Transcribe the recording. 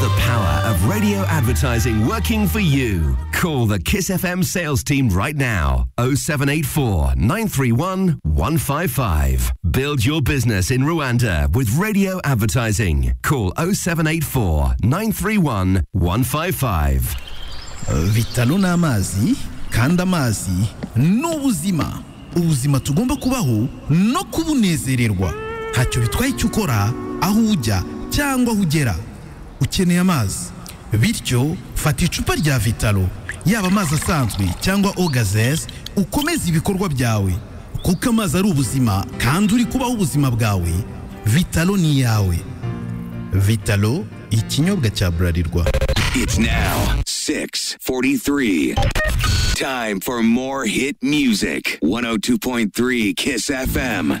the power of radio advertising working for you. Call the Kiss FM sales team right now 0784 931 155. Build your business in Rwanda with radio advertising. Call 0784 931 155. Vitalo ni amazi kandi amazi ni ubuzima ubuzima tugomba kubaho no kubunezererwa ntacyo bitwaye icyo ukora aho ujya cyangwa aho ugera ukeneye amazi bityo fata icupa rya vitalo yaba amazi asanzwe cyangwa ogazeze ukomeze ibikorwa byawe kuko amazi ari ubuzima kandi uri kubaho ubuzima bwawe vitalo ni iyawe vitalo ikinyobwa cya burarirwa It's now 6:43. Time for more hit music. 102.3 Kiss FM.